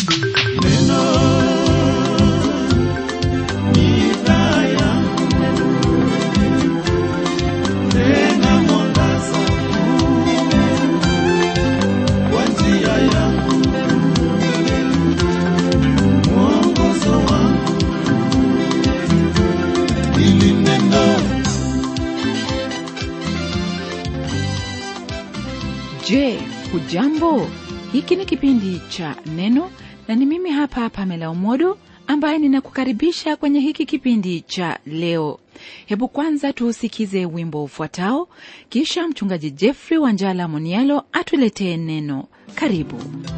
Je, hujambo? Hiki ni kipindi cha Neno na ni mimi hapa Pamela Umodo ambaye ninakukaribisha kwenye hiki kipindi cha leo. Hebu kwanza tuusikize wimbo ufuatao, kisha mchungaji Jeffrey Wanjala Monialo atuletee neno. Karibu.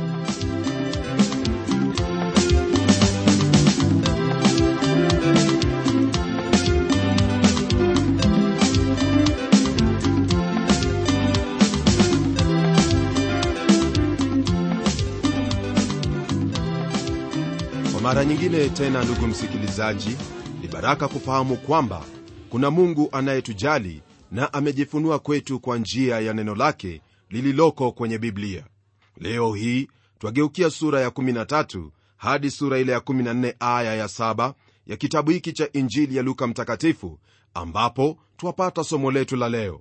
Kwa mara nyingine tena, ndugu msikilizaji, ni baraka kufahamu kwamba kuna Mungu anayetujali na amejifunua kwetu kwa njia ya neno lake lililoko kwenye Biblia. Leo hii twageukia sura ya 13 hadi sura ile ya 14 aya ya 7 ya kitabu hiki cha Injili ya Luka Mtakatifu, ambapo twapata somo letu la leo.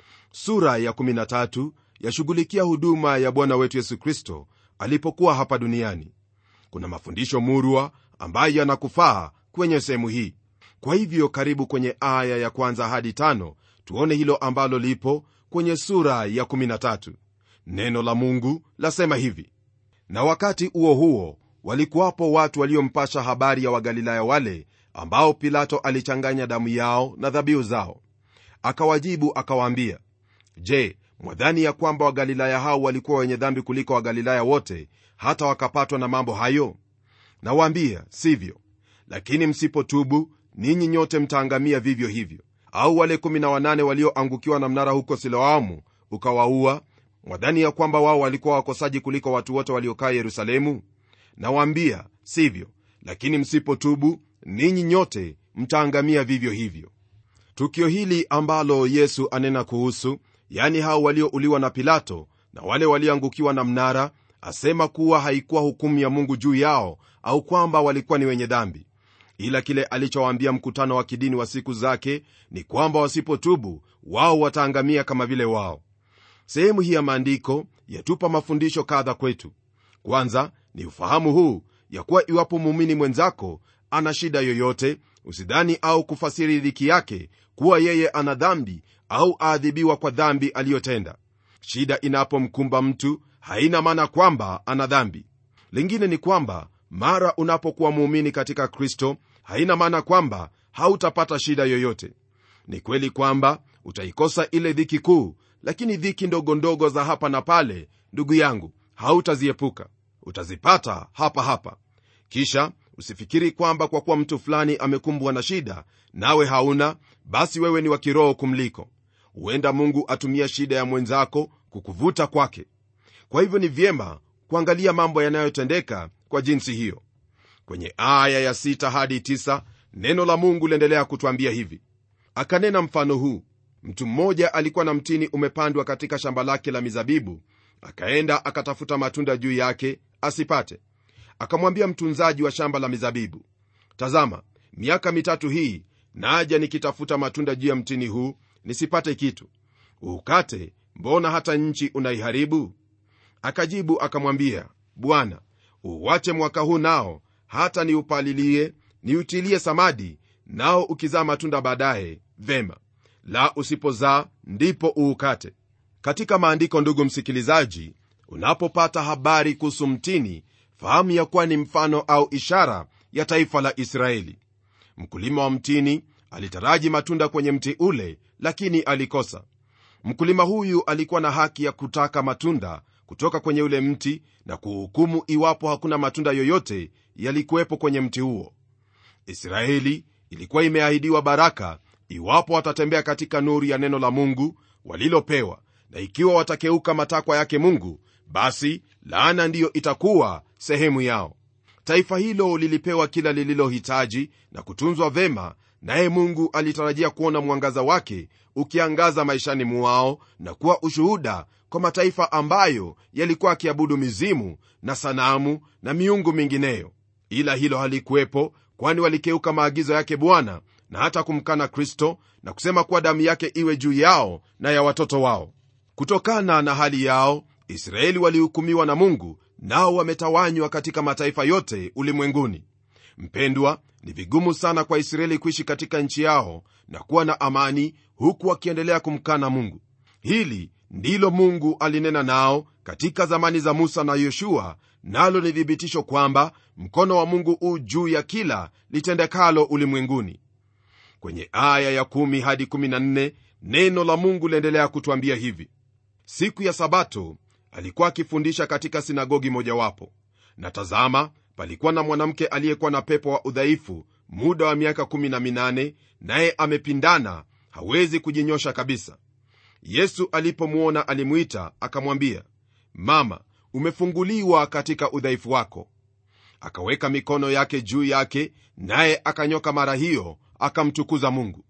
Sura ya 13 yashughulikia huduma ya Bwana wetu Yesu Kristo alipokuwa hapa duniani. Kuna mafundisho murwa ambayo yanakufaa kwenye sehemu hii. Kwa hivyo, karibu kwenye aya ya kwanza hadi tano tuone hilo ambalo lipo kwenye sura ya 13. Neno la Mungu lasema hivi: na wakati huo huo walikuwapo watu waliompasha habari ya Wagalilaya wale ambao Pilato alichanganya damu yao na dhabihu zao. Akawajibu akawaambia, Je, mwadhani ya kwamba Wagalilaya hao walikuwa wenye dhambi kuliko Wagalilaya wote hata wakapatwa na mambo hayo? Nawaambia, sivyo. Lakini msipotubu ninyi nyote mtaangamia vivyo hivyo. Au wale 18 walioangukiwa na mnara huko Siloamu ukawaua, mwadhani ya kwamba wao walikuwa wakosaji kuliko watu wote waliokaa Yerusalemu? Nawaambia, sivyo. Lakini msipotubu ninyi nyote mtaangamia vivyo hivyo. Tukio hili ambalo Yesu anena kuhusu, yani hao waliouliwa na Pilato na wale walioangukiwa na mnara, asema kuwa haikuwa hukumu ya Mungu juu yao au kwamba walikuwa ni wenye dhambi, ila kile alichowaambia mkutano wa kidini wa siku zake ni kwamba wasipotubu wao wataangamia kama vile wao. Sehemu hii ya maandiko yatupa mafundisho kadha kwetu. Kwanza ni ufahamu huu ya kuwa iwapo muumini mwenzako ana shida yoyote, usidhani au kufasiri dhiki yake kuwa yeye ana dhambi au aadhibiwa kwa dhambi aliyotenda. Shida inapomkumba mtu haina maana kwamba ana dhambi. Lingine ni kwamba mara unapokuwa muumini katika Kristo haina maana kwamba hautapata shida yoyote. Ni kweli kwamba utaikosa ile dhiki kuu, lakini dhiki ndogo ndogo za hapa na pale, ndugu yangu, hautaziepuka, utazipata hapa hapa. Kisha usifikiri kwamba kwa kuwa mtu fulani amekumbwa na shida nawe hauna, basi wewe ni wa kiroho kumliko. Huenda Mungu atumia shida ya mwenzako kukuvuta kwake. Kwa hivyo ni vyema kuangalia mambo yanayotendeka kwa jinsi hiyo. Kwenye aya ya sita hadi tisa neno la Mungu liendelea kutwambia hivi: akanena mfano huu, mtu mmoja alikuwa na mtini umepandwa katika shamba lake la mizabibu, akaenda akatafuta matunda juu yake asipate. Akamwambia mtunzaji wa shamba la mizabibu, tazama, miaka mitatu hii naja nikitafuta matunda juu ya mtini huu nisipate kitu. Uukate, mbona hata nchi unaiharibu? Akajibu akamwambia, Bwana, uwache mwaka huu nao, hata niupalilie, niutilie samadi, nao ukizaa matunda baadaye, vema; la usipozaa, ndipo uukate. Katika maandiko, ndugu msikilizaji, unapopata habari kuhusu mtini, fahamu ya kuwa ni mfano au ishara ya taifa la Israeli. Mkulima wa mtini alitaraji matunda kwenye mti ule, lakini alikosa. Mkulima huyu alikuwa na haki ya kutaka matunda kutoka kwenye ule mti na kuhukumu iwapo hakuna matunda yoyote yalikuwepo kwenye mti huo. Israeli ilikuwa imeahidiwa baraka iwapo watatembea katika nuru ya neno la Mungu walilopewa, na ikiwa watakeuka matakwa yake Mungu, basi laana ndiyo itakuwa sehemu yao. Taifa hilo lilipewa kila lililohitaji na kutunzwa vema naye mungu alitarajia kuona mwangaza wake ukiangaza maishani mwao na kuwa ushuhuda kwa mataifa ambayo yalikuwa akiabudu mizimu na sanamu na miungu mingineyo ila hilo halikuwepo kwani walikeuka maagizo yake bwana na hata kumkana kristo na kusema kuwa damu yake iwe juu yao na ya watoto wao kutokana na hali yao israeli walihukumiwa na mungu nao wametawanywa katika mataifa yote ulimwenguni mpendwa ni vigumu sana kwa israeli kuishi katika nchi yao na kuwa na amani huku wakiendelea kumkana mungu hili ndilo mungu alinena nao katika zamani za musa na yoshua nalo ni thibitisho kwamba mkono wa mungu u juu ya kila litendekalo ulimwenguni kwenye aya ya 1 hadi 14 neno la mungu liendelea kutwambia hivi siku ya sabato alikuwa akifundisha katika sinagogi mojawapo na tazama palikuwa na mwanamke aliyekuwa na pepo wa udhaifu muda wa miaka 18 naye amepindana hawezi kujinyosha kabisa yesu alipomwona alimwita akamwambia mama umefunguliwa katika udhaifu wako akaweka mikono yake juu yake naye akanyoka mara hiyo akamtukuza mungu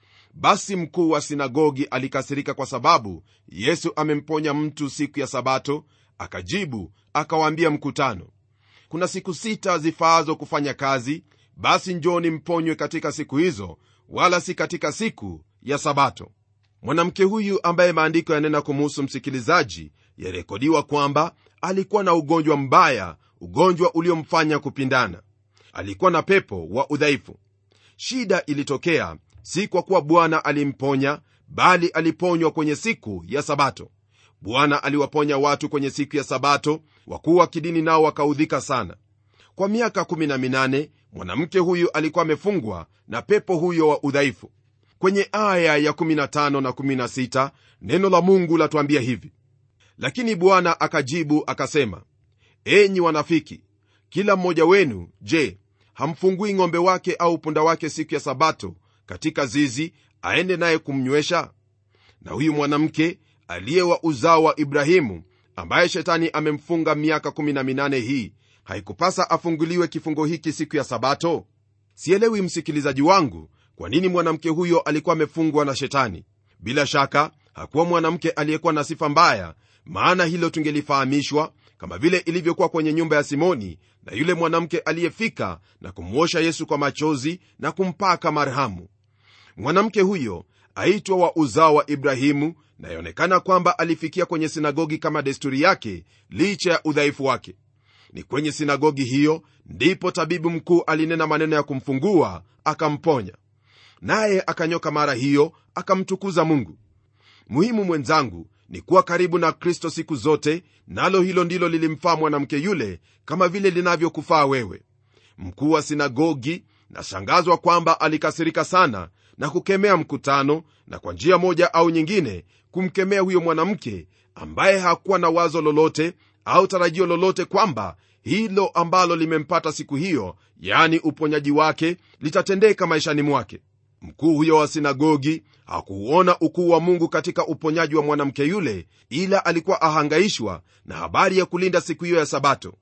basi mkuu wa sinagogi alikasirika kwa sababu yesu amemponya mtu siku ya sabato akajibu akawaambia mkutano kuna siku sita zifaazo kufanya kazi basi njoni mponywe katika siku hizo wala si katika siku ya sabato mwanamke huyu ambaye maandiko yanena kumuhusu msikilizaji yarekodiwa kwamba alikuwa na ugonjwa mbaya ugonjwa uliomfanya kupindana alikuwa na pepo wa udhaifu shida ilitokea si kwa kuwa bwana alimponya bali aliponywa kwenye siku ya sabato bwana aliwaponya watu kwenye siku ya sabato wakuu wa kidini nao wakaudhika sana kwa miaka 18 mwanamke huyu alikuwa amefungwa na pepo huyo wa udhaifu kwenye aya ya 15 na 16 neno la mungu latuambia hivi lakini bwana akajibu akasema enyi wanafiki kila mmoja wenu je hamfungui ng'ombe wake au punda wake siku ya sabato katika zizi aende naye kumnywesha na huyu mwanamke aliye wa uzao wa ibrahimu ambaye shetani amemfunga miaka 18 hii haikupasa afunguliwe kifungo hiki siku ya sabato sielewi msikilizaji wangu kwa nini mwanamke huyo alikuwa amefungwa na shetani bila shaka hakuwa mwanamke aliyekuwa na sifa mbaya maana hilo tungelifahamishwa kama vile ilivyokuwa kwenye nyumba ya simoni na yule mwanamke aliyefika na kumwosha yesu kwa machozi na kumpaka marhamu mwanamke huyo aitwa wa uzao wa ibrahimu na yaonekana kwamba alifikia kwenye sinagogi kama desturi yake licha ya udhaifu wake ni kwenye sinagogi hiyo ndipo tabibu mkuu alinena maneno ya kumfungua akamponya naye akanyoka mara hiyo akamtukuza mungu muhimu mwenzangu ni kuwa karibu na kristo siku zote nalo hilo ndilo lilimfaa mwanamke yule kama vile linavyokufaa wewe mkuu wa sinagogi nashangazwa kwamba alikasirika sana na kukemea mkutano na kwa njia moja au nyingine kumkemea huyo mwanamke ambaye hakuwa na wazo lolote au tarajio lolote kwamba hilo ambalo limempata siku hiyo yaani uponyaji wake litatendeka maishani mwake mkuu huyo wa sinagogi hakuuona ukuu wa mungu katika uponyaji wa mwanamke yule ila alikuwa ahangaishwa na habari ya kulinda siku hiyo ya sabato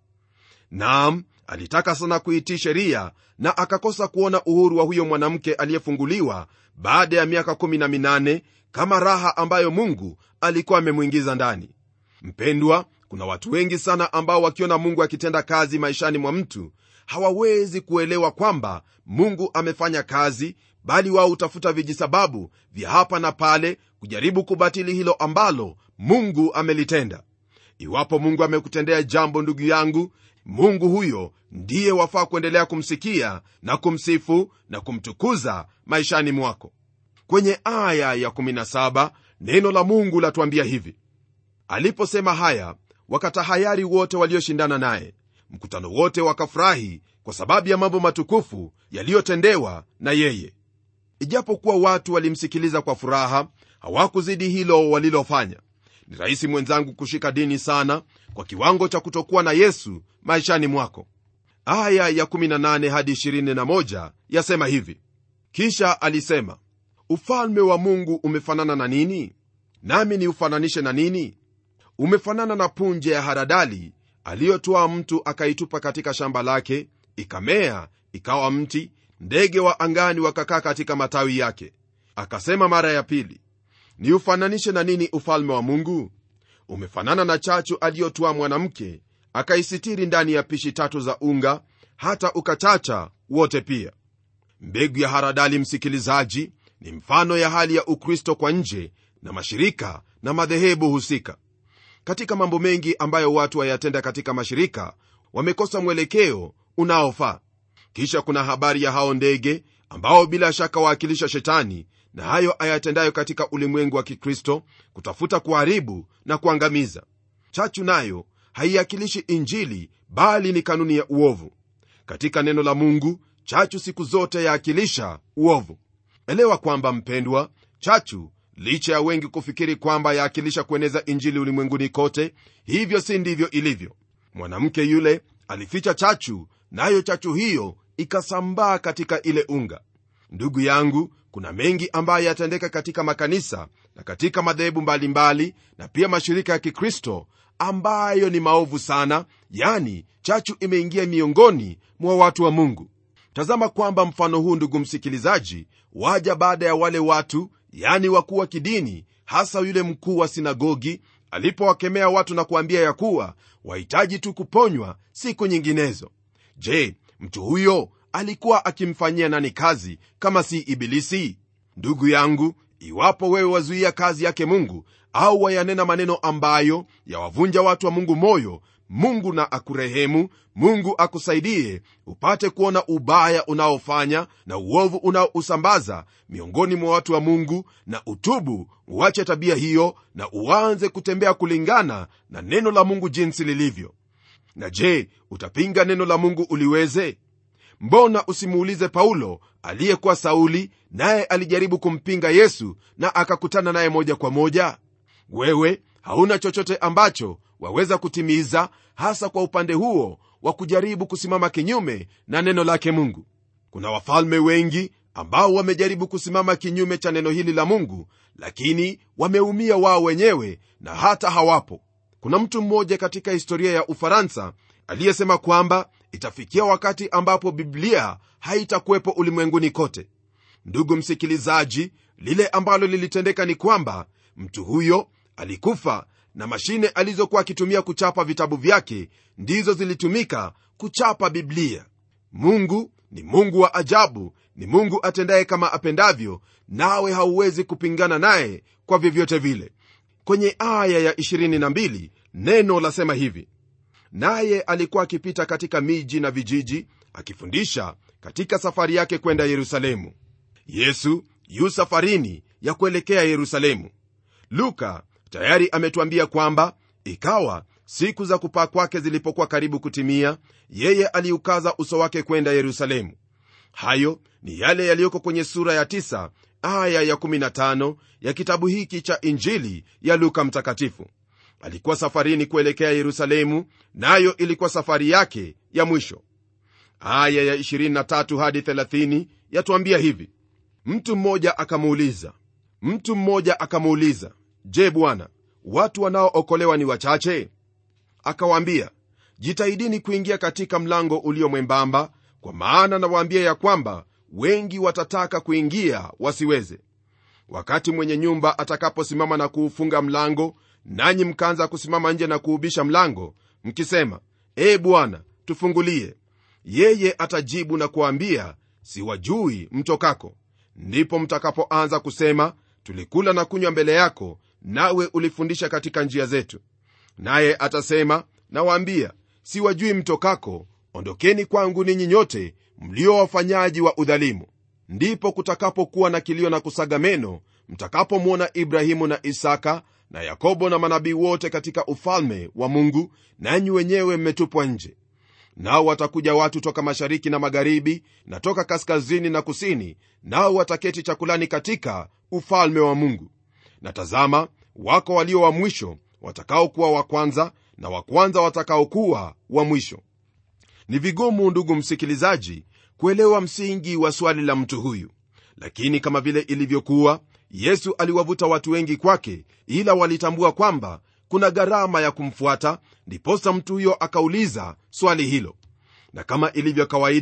naam alitaka sana kuitii sheria na akakosa kuona uhuru wa huyo mwanamke aliyefunguliwa baada ya miaka 18 kama raha ambayo mungu alikuwa amemwingiza ndani mpendwa kuna watu wengi sana ambao wakiona mungu akitenda kazi maishani mwa mtu hawawezi kuelewa kwamba mungu amefanya kazi bali wao hutafuta vijisababu vya hapa na pale kujaribu kubatili hilo ambalo mungu amelitenda iwapo mungu amekutendea jambo ndugu yangu mungu huyo ndiye wafaa kuendelea kumsikia na kumsifu na kumtukuza maishani mwako kwenye aya ya 17 neno la mungu latuambia hivi aliposema haya wakatahayari wote walioshindana naye mkutano wote wakafurahi kwa sababu ya mambo matukufu yaliyotendewa na yeye ijapokuwa watu walimsikiliza kwa furaha hawakuzidi hilo walilofanya ni rahisi mwenzangu kushika dini sana kwa kiwango cha kutokuwa na yesu maishani mwako aya ya 18 hadi 21 yasema hivi kisha alisema ufalme wa mungu umefanana na nini nami ni ufananishe na nini umefanana na punje ya haradali aliyotoa mtu akaitupa katika shamba lake ikamea ikawa mti ndege wa angani wakakaa katika matawi yake akasema mara ya pili niufananishe na nini ufalme wa mungu umefanana na chachu aliyotwaa mwanamke akaisitiri ndani ya pishi tatu za unga hata ukachacha wote pia mbegu ya haradali msikilizaji ni mfano ya hali ya ukristo kwa nje na mashirika na madhehebu husika katika mambo mengi ambayo watu wayatenda katika mashirika wamekosa mwelekeo unaofaa kisha kuna habari ya hao ndege ambao bila shaka waakilisha shetani na hayo ayatendayo katika ulimwengu wa kikristo kutafuta kuharibu na kuangamiza chachu nayo haiakilishi injili bali ni kanuni ya uovu katika neno la mungu chachu siku zote yaakilisha uovu elewa kwamba mpendwa chachu licha ya wengi kufikiri kwamba yaakilisha kueneza injili ulimwenguni kote hivyo si ndivyo ilivyo mwanamke yule alificha chachu nayo na chachu hiyo ikasambaa katika ile unga ndugu yangu kuna mengi ambayo yatendeka katika makanisa na katika madhehebu mbalimbali na pia mashirika ya kikristo ambayo ni maovu sana yani chachu imeingia miongoni mwa watu wa mungu tazama kwamba mfano huu ndugu msikilizaji waja baada ya wale watu yani wakuu wa kidini hasa yule mkuu wa sinagogi alipowakemea watu na kuambia ya kuwa wahitaji tu kuponywa siku nyinginezo je mtu huyo alikuwa akimfanyia nani kazi kama si ibilisi ndugu yangu iwapo wewe wazuia kazi yake mungu au wayanena maneno ambayo yawavunja watu wa mungu moyo mungu na akurehemu mungu akusaidie upate kuona ubaya unaofanya na uovu unaousambaza miongoni mwa watu wa mungu na utubu uache tabia hiyo na uanze kutembea kulingana na neno la mungu jinsi lilivyo na je utapinga neno la mungu uliweze mbona usimuulize paulo aliyekuwa sauli naye alijaribu kumpinga yesu na akakutana naye moja kwa moja wewe hauna chochote ambacho waweza kutimiza hasa kwa upande huo wa kujaribu kusimama kinyume na neno lake mungu kuna wafalme wengi ambao wamejaribu kusimama kinyume cha neno hili la mungu lakini wameumia wao wenyewe na hata hawapo kuna mtu mmoja katika historia ya ufaransa aliyesema kwamba itafikia wakati ambapo biblia haitakuwepo ulimwenguni kote ndugu msikilizaji lile ambalo lilitendeka ni kwamba mtu huyo alikufa na mashine alizokuwa akitumia kuchapa vitabu vyake ndizo zilitumika kuchapa biblia mungu ni mungu wa ajabu ni mungu atendaye kama apendavyo nawe hauwezi kupingana naye kwa vyovyote vile kwenye aya ya 22 neno lasema hivi naye alikuwa akipita katika miji na vijiji akifundisha katika safari yake kwenda yerusalemu yesu yu safarini ya kuelekea yerusalemu luka tayari ametuambia kwamba ikawa siku za kupaa kwake zilipokuwa karibu kutimia yeye aliukaza uso wake kwenda yerusalemu hayo ni yale yaliyoko kwenye sura ya 9 aya ya 15 ya kitabu hiki cha injili ya luka mtakatifu alikuwa safarini kuelekea yerusalemu nayo na ilikuwa safari yake ya mwisho aya ya 23 hadi 30 yatuambia hivi mtu mmoja akamuuliza mtu mmoja akamuuliza je bwana watu wanaookolewa ni wachache akawaambia jitahidini kuingia katika mlango ulio mwembamba kwa maana nawaambia ya kwamba wengi watataka kuingia wasiweze wakati mwenye nyumba atakaposimama na kuufunga mlango nanyi mkaanza kusimama nje na kuubisha mlango mkisema ee bwana tufungulie yeye atajibu na kuambia siwajui mtokako ndipo mtakapoanza kusema tulikula na kunywa mbele yako nawe ulifundisha katika njia zetu naye atasema nawaambia siwajui mtokako ondokeni kwangu ninyi nyote mlio wafanyaji wa udhalimu ndipo kutakapokuwa na kilio na kusaga meno mtakapomwona ibrahimu na isaka na yakobo na manabii wote katika ufalme wa mungu nanyi wenyewe mmetupwa nje nao watakuja watu toka mashariki na magharibi na toka kaskazini na kusini nao wataketi chakulani katika ufalme wa mungu na tazama wako walio wa mwisho watakaokuwa wa kwanza na wa kwanza watakaokuwa wa mwisho ni vigumu ndugu msikilizaji kuelewa msingi wa swali la mtu huyu lakini kama vile ilivyokuwa yesu aliwavuta watu wengi kwake ila walitambua kwamba kuna gharama ya kumfuata ndiposa mtu huyo akauliza swali hilo na kama ilivyo kawaida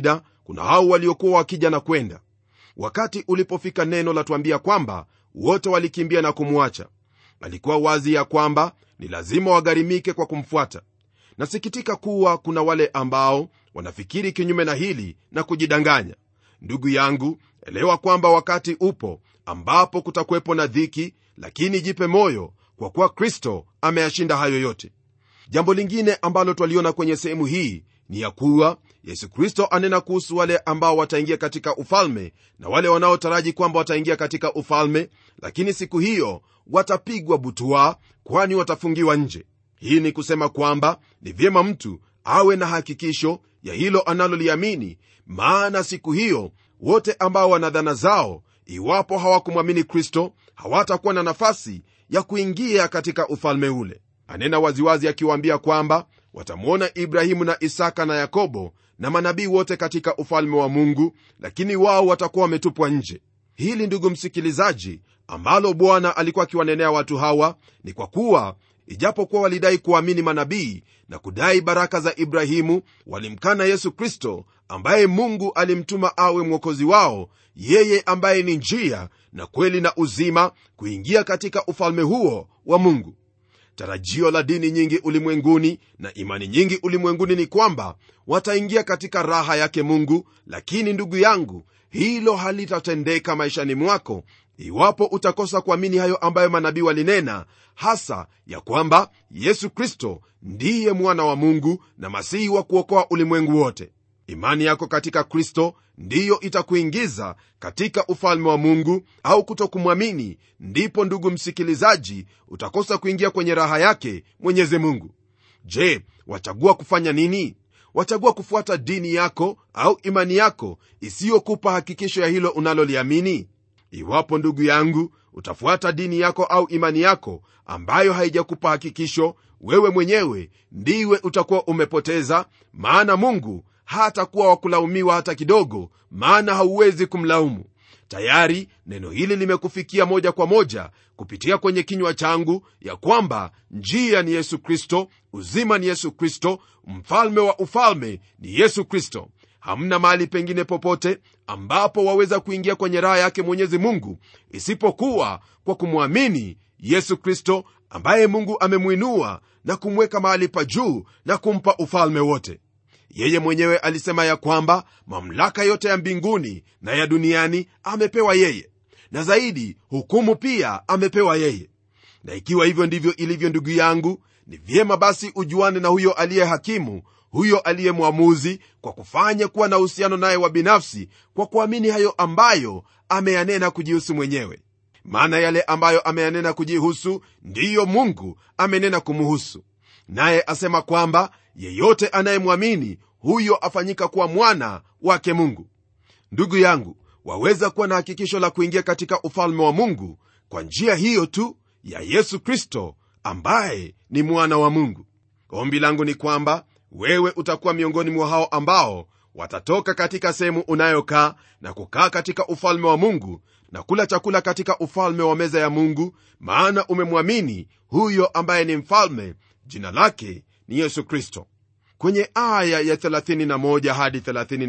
kuna hao waliokuwa wakija na kwenda wakati ulipofika neno latuambia kwamba wote walikimbia na kumwacha alikuwa wazi ya kwamba ni lazima wagharimike kwa kumfuata nasikitika kuwa kuna wale ambao wanafikiri kinyume na hili na kujidanganya ndugu yangu elewa kwamba wakati upo ambapo kutakuwepo na dhiki lakini jipe moyo kwa kuwa kristo ameyashinda hayo yote jambo lingine ambalo twaliona kwenye sehemu hii ni ya kuwa yesu kristo anena kuhusu wale ambao wataingia katika ufalme na wale wanaotaraji kwamba wataingia katika ufalme lakini siku hiyo watapigwa butwaa kwani watafungiwa nje hii ni kusema kwamba ni vyema mtu awe na hakikisho ya hilo analoliamini maana siku hiyo wote ambao wana dhana zao iwapo hawakumwamini kristo hawatakuwa na nafasi ya kuingia katika ufalme ule anena waziwazi akiwaambia kwamba watamwona ibrahimu na isaka na yakobo na manabii wote katika ufalme wa mungu lakini wao watakuwa wametupwa nje hili ndugu msikilizaji ambalo bwana alikuwa akiwanenea watu hawa ni kwa kuwa ijapokuwa walidai kuamini manabii na kudai baraka za ibrahimu walimkana yesu kristo ambaye mungu alimtuma awe mwokozi wao yeye ambaye ni njia na kweli na uzima kuingia katika ufalme huo wa mungu tarajio la dini nyingi ulimwenguni na imani nyingi ulimwenguni ni kwamba wataingia katika raha yake mungu lakini ndugu yangu hilo halitatendeka maishani mwako iwapo utakosa kuamini hayo ambayo manabii walinena hasa ya kwamba yesu kristo ndiye mwana wa mungu na masihi wa kuokoa ulimwengu wote imani yako katika kristo ndiyo itakuingiza katika ufalme wa mungu au kutokumwamini ndipo ndugu msikilizaji utakosa kuingia kwenye raha yake mwenyezi mungu je wachagua kufanya nini wachagua kufuata dini yako au imani yako isiyokupa hakikisho ya hilo unaloliamini iwapo ndugu yangu utafuata dini yako au imani yako ambayo haijakupa hakikisho wewe mwenyewe ndiwe utakuwa umepoteza maana mungu hatakuwa wakulaumiwa hata kidogo maana hauwezi kumlaumu tayari neno hili limekufikia moja kwa moja kupitia kwenye kinywa changu ya kwamba njia ni yesu kristo uzima ni yesu kristo mfalme wa ufalme ni yesu kristo hamna mahali pengine popote ambapo waweza kuingia kwenye raha yake mwenyezi mungu isipokuwa kwa kumwamini yesu kristo ambaye mungu amemwinua na kumweka mahali pa juu na kumpa ufalme wote yeye mwenyewe alisema ya kwamba mamlaka yote ya mbinguni na ya duniani amepewa yeye na zaidi hukumu pia amepewa yeye na ikiwa hivyo ndivyo ilivyo ndugu yangu ni vyema basi ujuane na huyo aliye hakimu huyo aliye mwamuzi kwa kufanya kuwa na uhusiano naye wa binafsi kwa kuamini hayo ambayo ameyanena kujihusu mwenyewe maana yale ambayo ameyanena kujihusu ndiyo mungu amenena kumuhusu naye asema kwamba yeyote anayemwamini huyo afanyika kuwa mwana wake mungu ndugu yangu waweza kuwa na hakikisho la kuingia katika ufalme wa mungu kwa njia hiyo tu ya yesu kristo ambaye ni mwana wa mungu ombi langu ni kwamba wewe utakuwa miongoni mwa hao ambao watatoka katika sehemu unayokaa na kukaa katika ufalme wa mungu na kula chakula katika ufalme wa meza ya mungu maana umemwamini huyo ambaye ni mfalme jina lake ni yesu kristo kwenye aya ya 31 hadi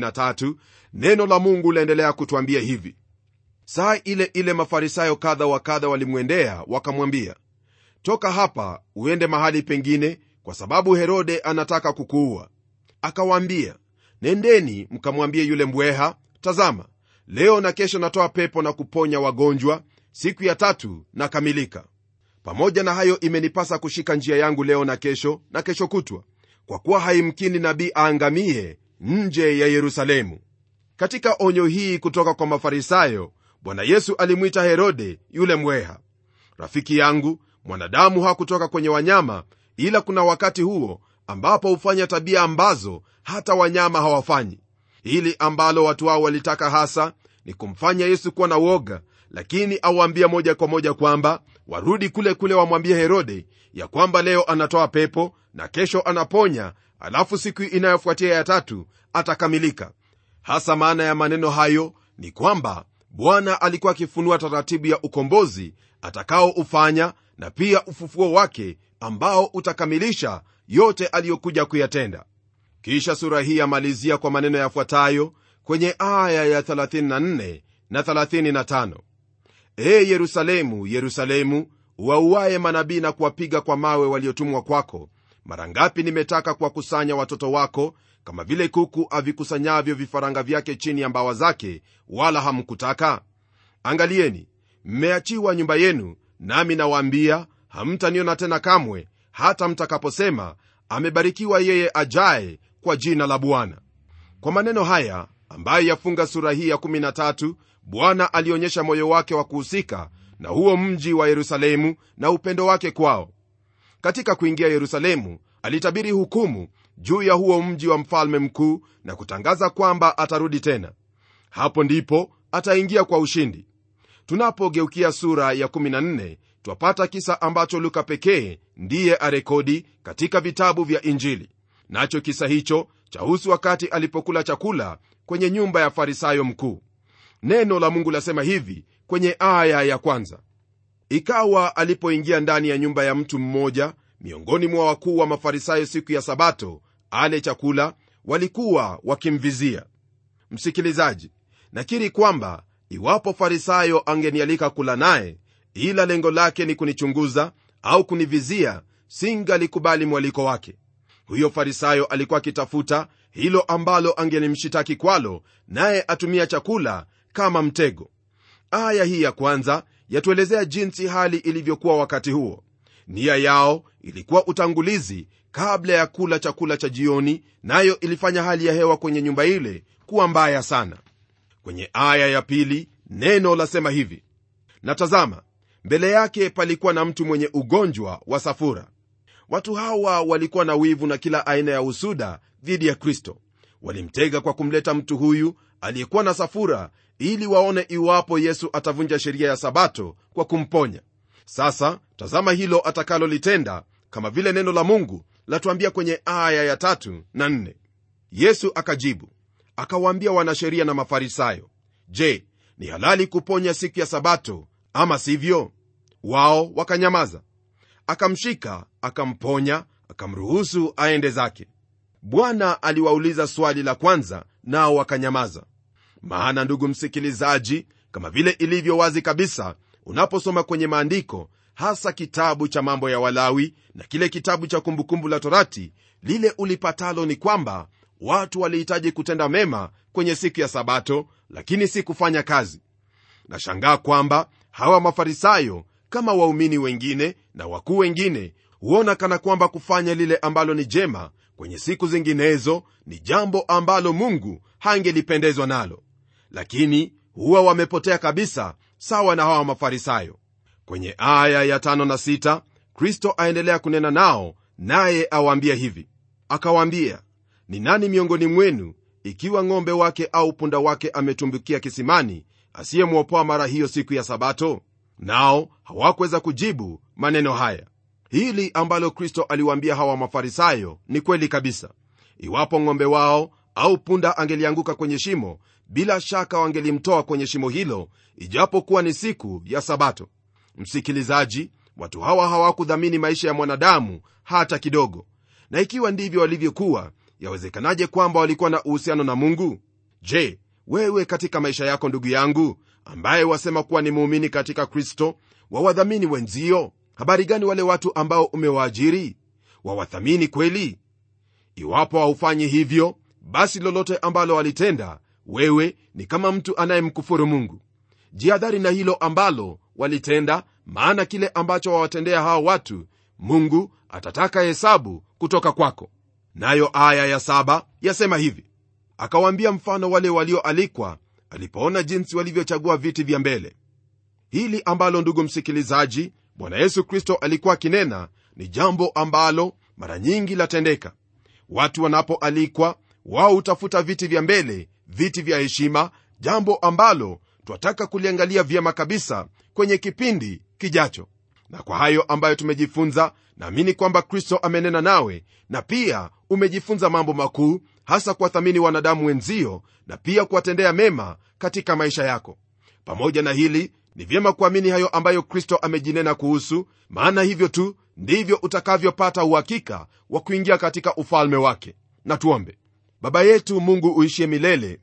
33 neno la mungu laendelea kutwambia hivi saa ile ile mafarisayo kadha wa kadha walimwendea wakamwambia toka hapa uende mahali pengine kwa sababu herode anataka kukuua akawaambia nendeni mkamwambie yule mbweha tazama leo na kesho natoa pepo na kuponya wagonjwa siku ya tatu nakamilika pamoja na hayo imenipasa kushika njia yangu leo na kesho na kesho kutwa kwa kuwa haimkini nabii aangamie nje ya yerusalemu katika onyo hii kutoka kwa mafarisayo bwana yesu alimwita herode yule mbweha rafiki yangu mwanadamu hakutoka kwenye wanyama ila kuna wakati huo ambapo hufanya tabia ambazo hata wanyama hawafanyi hili ambalo watu hao walitaka hasa ni kumfanya yesu kuwa na woga lakini awaambia moja kwa moja kwamba warudi kule kule wamwambie herode ya kwamba leo anatoa pepo na kesho anaponya alafu siku inayofuatia ya tatu atakamilika hasa maana ya maneno hayo ni kwamba bwana alikuwa akifunua taratibu ya ukombozi atakaoufanya na pia ufufuo wake ambao utakamilisha yote aliyokuja kuyatenda kisha sura hii yamalizia kwa maneno yafuatayo kwenye aya ya 34 na 35 ee yerusalemu yerusalemu wauaye manabii na kuwapiga kwa mawe waliotumwa kwako mara ngapi nimetaka kuwakusanya watoto wako kama vile kuku avikusanyavyo vifaranga vyake chini ya mbawa zake wala hamkutaka angalieni mmeachiwa nyumba yenu nami nawaambia hamtaniona tena kamwe hata mtakaposema amebarikiwa yeye ajaye kwa jina la bwana kwa maneno haya ambayo yafunga sura hii ya 13 bwana alionyesha moyo wake wa kuhusika na huo mji wa yerusalemu na upendo wake kwao katika kuingia yerusalemu alitabiri hukumu juu ya huo mji wa mfalme mkuu na kutangaza kwamba atarudi tena hapo ndipo ataingia kwa ushindi tunapogeukia sura ya 14 twapata kisa ambacho luka pekee ndiye arekodi katika vitabu vya injili nacho kisa hicho chahusu wakati alipokula chakula kwenye nyumba ya farisayo mkuu neno la mungu lasema hivi kwenye aya ya kwanza ikawa alipoingia ndani ya nyumba ya mtu mmoja miongoni mwa wakuu wa mafarisayo siku ya sabato ale chakula walikuwa wakimvizia msikilizaji nakiri kwamba iwapo farisayo angenialika kula naye ila lengo lake ni kunichunguza au kunivizia singalikubali mwaliko wake huyo farisayo alikuwa akitafuta hilo ambalo angelimshitaki kwalo naye atumia chakula kama mtego aya hii ya kwanza yatuelezea jinsi hali ilivyokuwa wakati huo nia yao ilikuwa utangulizi kabla ya kula chakula cha jioni nayo ilifanya hali ya hewa kwenye nyumba ile kuwa mbaya sana kwenye aya ya pili neno lasema hivi na tazama mbele yake palikuwa na mtu mwenye ugonjwa wa safura watu hawa walikuwa na wivu na kila aina ya usuda dhidi ya kristo walimtega kwa kumleta mtu huyu aliyekuwa na safura ili waone iwapo yesu atavunja sheria ya sabato kwa kumponya sasa tazama hilo atakalolitenda kama vile neno la mungu latuambia kwenye aya ya tatu na nne yesu akajibu akawaambia wanasheria na mafarisayo je ni halali kuponya siku ya sabato ama sivyo wao wakanyamaza akamshika akamponya akamruhusu aende zake bwana aliwauliza swali la kwanza nao wakanyamaza maana ndugu msikilizaji kama vile ilivyo wazi kabisa unaposoma kwenye maandiko hasa kitabu cha mambo ya walawi na kile kitabu cha kumbukumbu la torati lile ulipatalo ni kwamba watu walihitaji kutenda mema kwenye siku ya sabato lakini si kufanya kazi nashangaa kwamba hawa mafarisayo kama waumini wengine na wakuu wengine huona kana kwamba kufanya lile ambalo ni jema kwenye siku zinginezo ni jambo ambalo mungu hangelipendezwa nalo lakini huwa wamepotea kabisa sawa na hawa mafarisayo kwenye aya ya tano na sita kristo aendelea kunena nao naye awaambia hivi akawaambia ni nani miongoni mwenu ikiwa ng'ombe wake au punda wake ametumbukia kisimani asiyemwopoa mara hiyo siku ya sabato nao hawakuweza kujibu maneno haya hili ambalo kristo aliwaambia hawa mafarisayo ni kweli kabisa iwapo ng'ombe wao au punda angelianguka kwenye shimo bila shaka wangelimtoa kwenye shimo hilo ijapokuwa ni siku ya sabato msikilizaji watu hawa hawakudhamini maisha ya mwanadamu hata kidogo na ikiwa ndivyo walivyokuwa yawezekanaje kwamba walikuwa na uhusiano na mungu je wewe katika maisha yako ndugu yangu ambaye wasema kuwa ni muumini katika kristo wawadhamini wenzio habari gani wale watu ambao umewaajiri wawathamini kweli iwapo haufanyi hivyo basi lolote ambalo walitenda wewe ni kama mtu anayemkufuru mungu jihadhari na hilo ambalo walitenda maana kile ambacho wawatendea hawa watu mungu atataka hesabu kutoka kwako nayo aya ya saba yasema hivi akawaambia mfano wale walioalikwa alipoona jinsi walivyochagua viti vya mbele hili ambalo ndugu msikilizaji bwana yesu kristo alikuwa akinena ni jambo ambalo mara nyingi latendeka watu wanapoalikwa wao hutafuta viti vya mbele viti vya heshima jambo ambalo twataka kuliangalia vyema kabisa kwenye kipindi kijacho na kwa hayo ambayo tumejifunza naamini kwamba kristo amenena nawe na pia umejifunza mambo makuu hasa kuwathamini wanadamu wenzio na pia kuwatendea mema katika maisha yako pamoja na hili ni vyema kuamini hayo ambayo kristo amejinena kuhusu maana hivyo tu ndivyo utakavyopata uhakika wa kuingia katika ufalme wake na tuombe baba yetu mungu uishie milele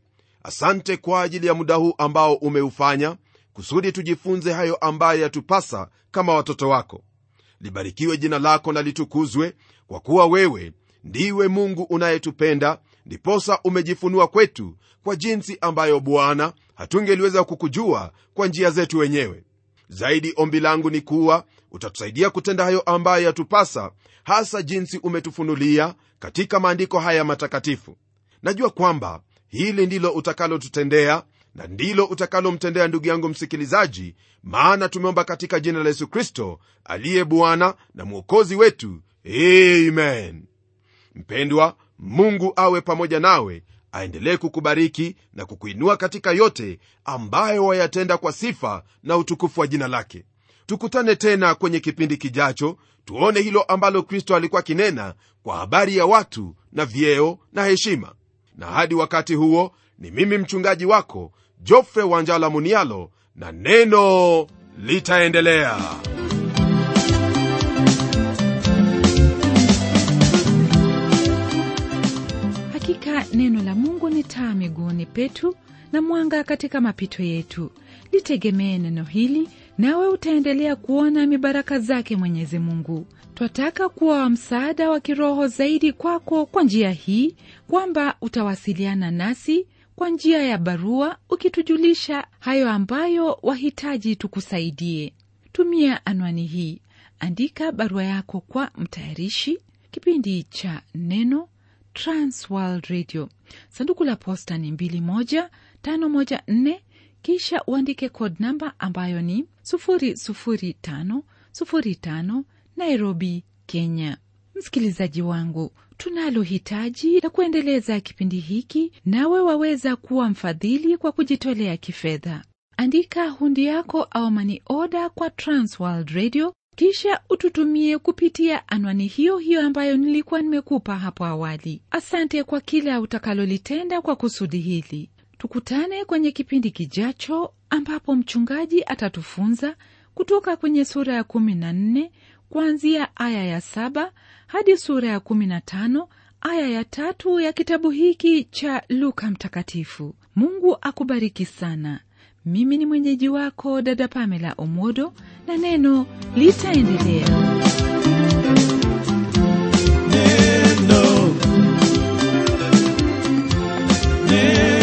asante kwa ajili ya muda huu ambao umeufanya kusudi tujifunze hayo ambayo yatupasa kama watoto wako libarikiwe jina lako na litukuzwe kwa kuwa wewe ndiwe mungu unayetupenda ndiposa umejifunua kwetu kwa jinsi ambayo bwana hatungeliweza kukujua kwa njia zetu wenyewe zaidi ombi langu ni kuwa utatusaidia kutenda hayo ambayo yatupasa hasa jinsi umetufunulia katika maandiko haya matakatifu najua kwamba hili ndilo utakalotutendea na ndilo utakalomtendea ndugu yangu msikilizaji maana tumeomba katika jina la yesu kristo aliye bwana na mwokozi wetu amen mpendwa mungu awe pamoja nawe aendelee kukubariki na kukuinua katika yote ambayo wayatenda kwa sifa na utukufu wa jina lake tukutane tena kwenye kipindi kijacho tuone hilo ambalo kristo alikuwa kinena kwa habari ya watu na vyeo na heshima na hadi wakati huo ni mimi mchungaji wako jofre wanjala munialo na neno litaendelea hakika neno la mungu ni taa miguuni petu na mwanga katika mapito yetu litegemee neno hili nawe utaendelea kuona mibaraka zake mwenyezi mungu twataka kuwa wa msaada wa kiroho zaidi kwako kwa njia hii kwamba utawasiliana nasi kwa njia ya barua ukitujulisha hayo ambayo wahitaji tukusaidie tumia anwani hii andika barua yako kwa mtayarishi kipindi cha neno transworld radio sanduku la posta ni 21514 kisha uandike code namba ambayo ni 00505 nairobi kenya msikilizaji wangu tunalo hitaji la kuendeleza kipindi hiki nawe waweza kuwa mfadhili kwa kujitolea kifedha andika hundi yako au mani oda kwa transworld radio kisha ututumie kupitia anwani hiyo hiyo ambayo nilikuwa nimekupa hapo awali asante kwa kila utakalolitenda kwa kusudi hili tukutane kwenye kipindi kijacho ambapo mchungaji atatufunza kutoka kwenye sura ya 14 kuanzia aya ya 7 hadi sura ya 15 aya ya tatu ya kitabu hiki cha luka mtakatifu mungu akubariki sana mimi ni mwenyeji wako dada pamela omodo na neno litaendelea Neno. Neno.